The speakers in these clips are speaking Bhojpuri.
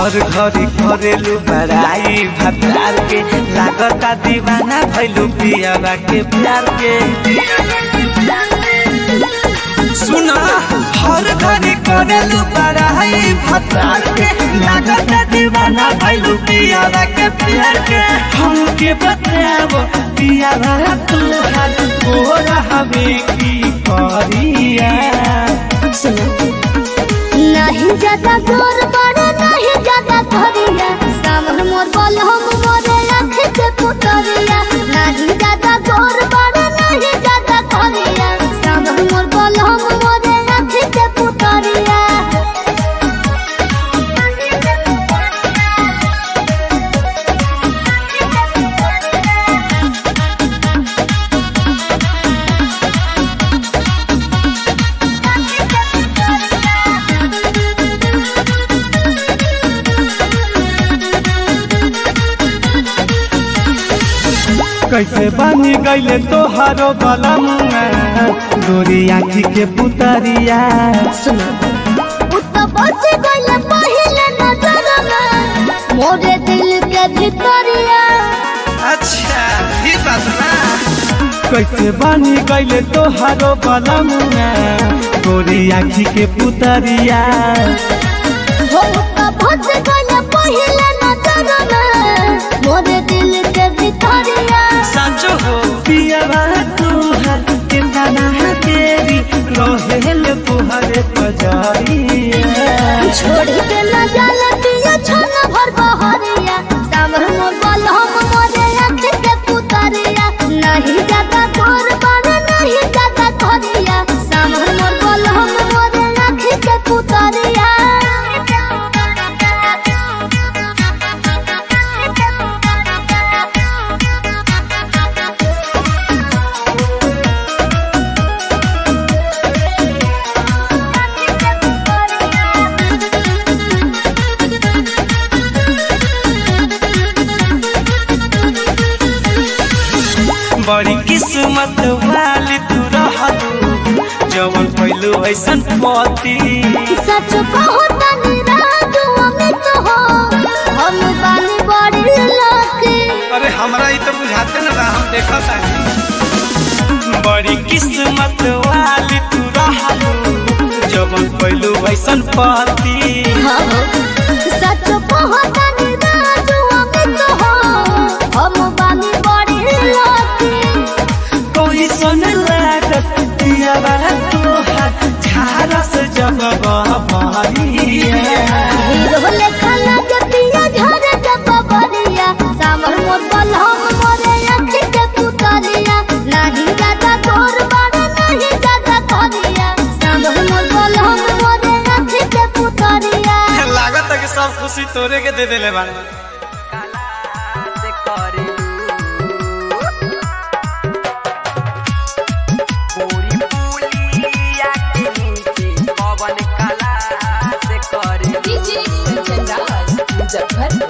हर घड़ी करेलू बड़ाई भतार के लागता दीवाना भैलू पियावा के प्यार के सुना हर घड़ी करेलू बड़ाई भतार के लागता दीवाना भैलू पियावा के प्यार के हमके बताबो पियावा तू हाथ गोरा हमें की करिया नहीं ज्यादा जोर बड़ा नहीं ज्यादा धरिया सामन मोर बल हम मोरे आँख के पुतरिया नहीं ज्यादा जोर बड़ा नहीं ज्यादा धरिया सामन मोर बल हम मोरे आँख के पुतरिया कैसे बनी गईले तोहारो बलम गोरी आँखी के पुतरिया उत्तर बस गल पहले नजर में मोरे दिल के भितरिया अच्छा ये बात ना कैसे बनी गईले तोहारो बलम गोरी आँखी के पुतरिया हो उत्तर बस गल पहले नजर में मोरे दिल के भितरिया साँचो हो पियावा तोहर के दाना तेरी रहेल तुहरे पजारिया छोड़ी के न जाले पिया छन भर बहरिया सामर मोर बल हम मोरे आँख के पुतरिया नहीं ज्यादा तोर बन नहीं ज्यादा धरिया सामर मोर बल हम मोरे आँख के पुतरिया बड़ी किस्मत वाली तू रहतू जवन पहलू ऐसन पति सच कहो तनी राजू अमित हो हम बानी बड़ी लकी अरे हमरा ई तो बुझाते न बा हम देखत आनी बड़ी किस्मत वाली तू रहतू जवन पहलू ऐसन पति सच कहो तनी राजू अमित हो हम बानी बड़ी लकी कोई सुन लागत पिया बा तू हाथ झारा से जब बहरिया हीरो लेखा लगे पिया झरे जब बरिया सामर मोर बल हम मोरे आँख के पुतरिया नहीं ज्यादा तोर बड़ नहीं ज्यादा धरिया सामर मोर बल हम मोरे आँख के पुतरिया लागत है कि सब खुशी तोरे के दे देले बारे डीजे कंचन राज मुजफ्फरपुर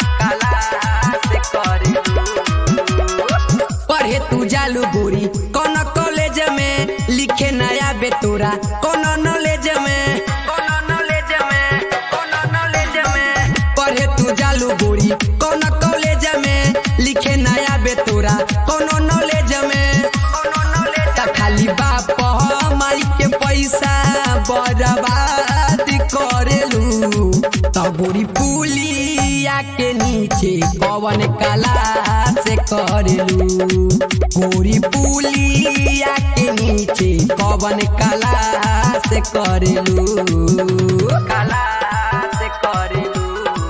पढ़े तू जालू गोरी कौन कॉलेज में लिखे नया बेतोरा कौन नॉलेज में कौन नॉलेज में कौन नॉलेज में पढ़े तू जालू गोरी कौन कॉलेज में लिखे नया बेतोरा कौन नॉलेज में कौन नॉलेज त खाली बाप माई के पैसा बर्बाद करेलू त गोरी पुलिया के नीचे कवन कला से करेलू गोरी पुलिया के नीचे कवन कला से करेलू कला से करेलू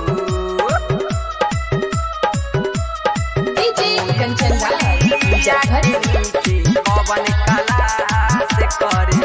डीजे कंचन राज मुजफ्फरपुर पवन कला से करे